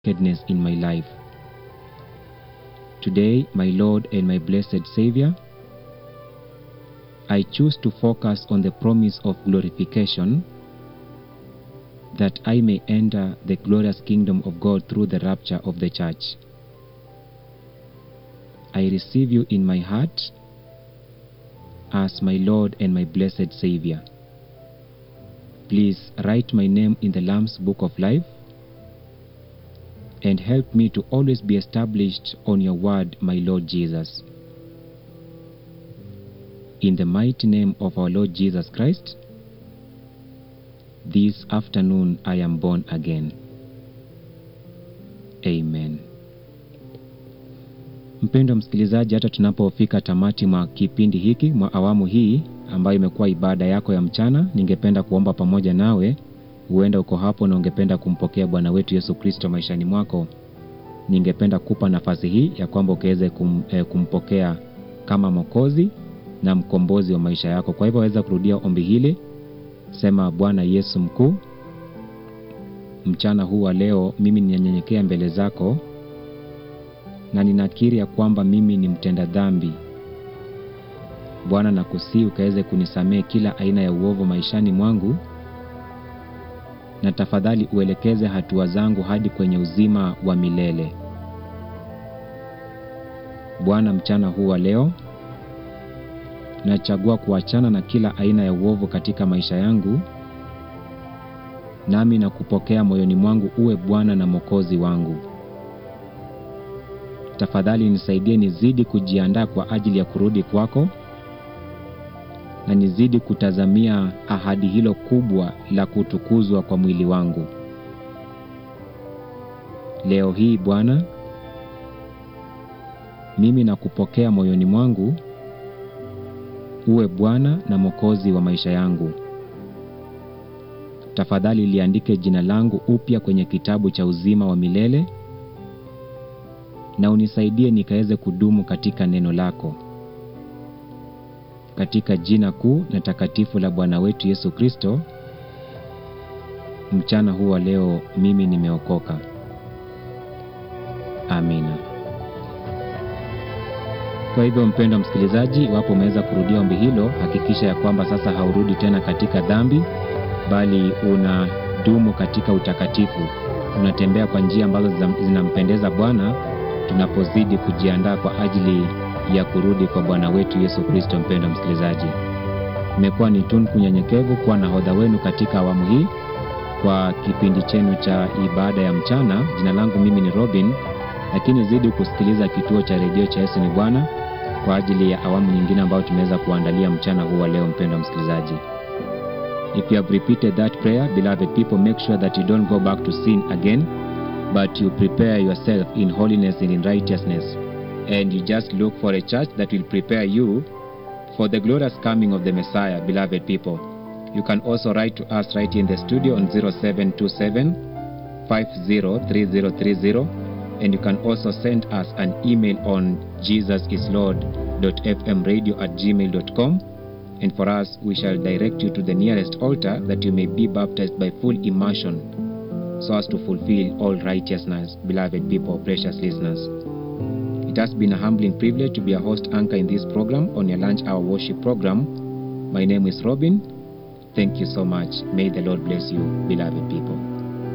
wickedness in my life. Today, my Lord and my blessed Savior, I choose to focus on the promise of glorification that I may enter the glorious kingdom of God through the rapture of the church. I receive you in my heart as my Lord and my blessed Savior. Please write my name in the Lamb's Book of Life and help me to always be established on your word, my Lord Jesus. In the mighty name of our Lord Jesus Christ, this afternoon I am born again. Amen. Mpendwa msikilizaji, hata tunapofika tamati mwa kipindi hiki mwa awamu hii ambayo imekuwa ibada yako ya mchana, ningependa kuomba pamoja nawe. Huenda uko hapo na ungependa kumpokea Bwana wetu Yesu Kristo maishani mwako, ningependa kupa nafasi hii ya kwamba ukaweze kum, eh, kumpokea kama Mwokozi na mkombozi wa maisha yako. Kwa hivyo waweza kurudia ombi hili, sema: Bwana Yesu mkuu, mchana huu wa leo mimi ninanyenyekea mbele zako na ninakiri ya kwamba mimi ni mtenda dhambi. Bwana, nakusii ukaweze kunisamehe kila aina ya uovu maishani mwangu, na tafadhali uelekeze hatua zangu hadi kwenye uzima wa milele. Bwana, mchana huu wa leo nachagua kuachana na kila aina ya uovu katika maisha yangu, nami na kupokea moyoni mwangu uwe Bwana na Mwokozi wangu. Tafadhali nisaidie nizidi kujiandaa kwa ajili ya kurudi kwako na nizidi kutazamia ahadi hilo kubwa la kutukuzwa kwa mwili wangu. Leo hii Bwana, mimi nakupokea moyoni mwangu uwe Bwana na Mwokozi wa maisha yangu. Tafadhali liandike jina langu upya kwenye kitabu cha uzima wa milele na unisaidie nikaweze kudumu katika neno lako. Katika jina kuu na takatifu la Bwana wetu Yesu Kristo, mchana huu wa leo mimi nimeokoka. Amina. Kwa hivyo, mpendwa msikilizaji, iwapo umeweza kurudia ombi hilo, hakikisha ya kwamba sasa haurudi tena katika dhambi, bali unadumu katika utakatifu, unatembea kwa njia ambazo zinampendeza Bwana tunapozidi kujiandaa kwa ajili ya kurudi kwa Bwana wetu Yesu Kristo. Mpendwa msikilizaji, imekuwa ni tunku nyenyekevu kuwa nahodha wenu katika awamu hii kwa kipindi chenu cha ibada ya mchana. Jina langu mimi ni Robin, lakini zidi kusikiliza kituo cha redio cha Yesu ni Bwana kwa ajili ya awamu nyingine ambayo tumeweza kuandalia mchana huu wa leo. Mpendwa msikilizaji, if you have repeated that prayer, beloved people, make sure that you don't go back to sin again but you prepare yourself in holiness and in righteousness and you just look for a church that will prepare you for the glorious coming of the Messiah, beloved people. You can also write to us right in the studio on 0727 503030 and you can also send us an email on jesusislord.fmradio at gmail.com and for us we shall direct you to the nearest altar that you may be baptized by full immersion so as to fulfill all righteousness, beloved people, precious listeners. It has been a humbling privilege to be a host anchor in this program on your lunch hour worship program. My name is Robin. Thank you so much. May the Lord bless you, beloved people.